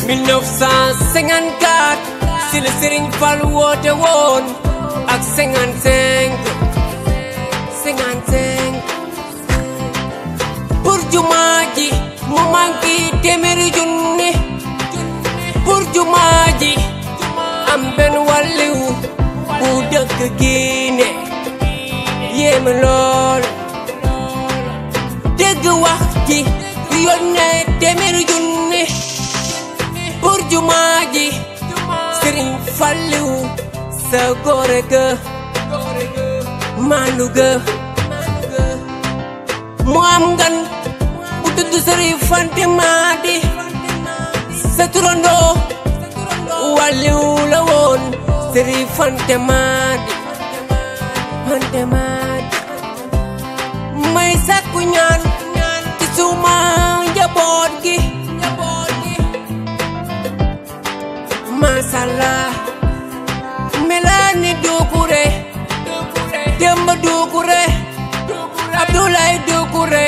1954 si la Serigne Fall woote woon ak 55 55 pour jumaa ji mu manqué téeméeri junni pour jumaa ji am benn wàlliw bu dëkk Guinée yéeme lool dégg wax ji yónnee téeméeri junni pour jumaa ji sëriñ Falliw sa góore ga maandu ga mu am ngan bu tudd sëriñ Fante Maadi sa turandoo wàlliw la woon sëriñ Fante Maadi Fante Maadi may sàkku ñaan ci suma njaboot gi masala melani dukure demba dukure abdoulaye dukure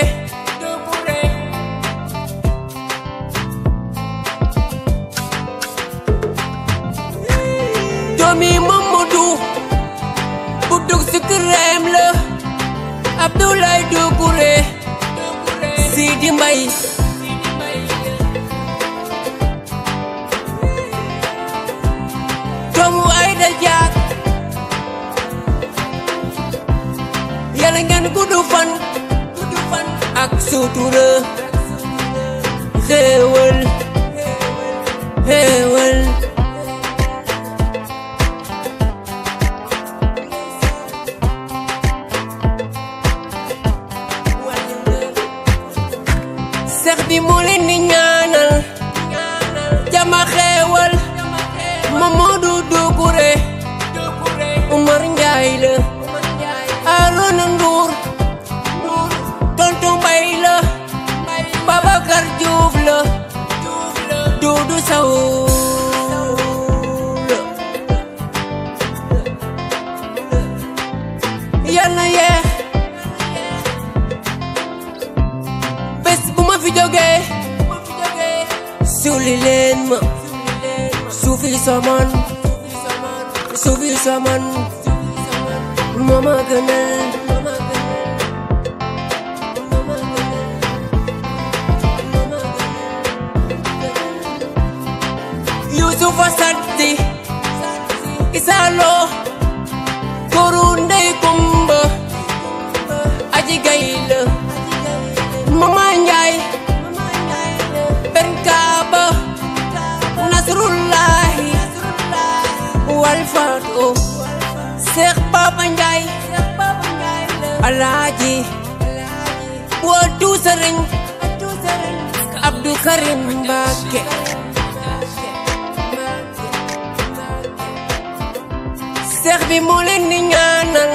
doomi mamadou bu dug si këreem la abdoulaye dukure sidi mbay doomu ay da jaag yàlla ngeen guddu fan ak sutura xéewal xéewal seex bi moo leen di ñaanal jama xéewal Mamadou Doucouré Umar Njaay la Arona Ndour Tonton Mbay la Babacar Diouf la Doudou Sow la yàlla yee bés bu ma fi jógee suuli leen ma suufi saman suufi saman mama gënal Yusufa Saddi Isalo Koru Ndey Kumba Aji Gayla Mama Njaay Ben Kaaba Nasrullahi Walfado Seex Papa Njaay Alaaji Wadu Sëriñ Abdou Karim Mbàkke Seex bi moo leen di ñaanal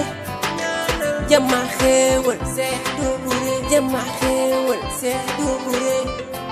jama xéewal Seex Doucouré jama xéewal Seex Doucouré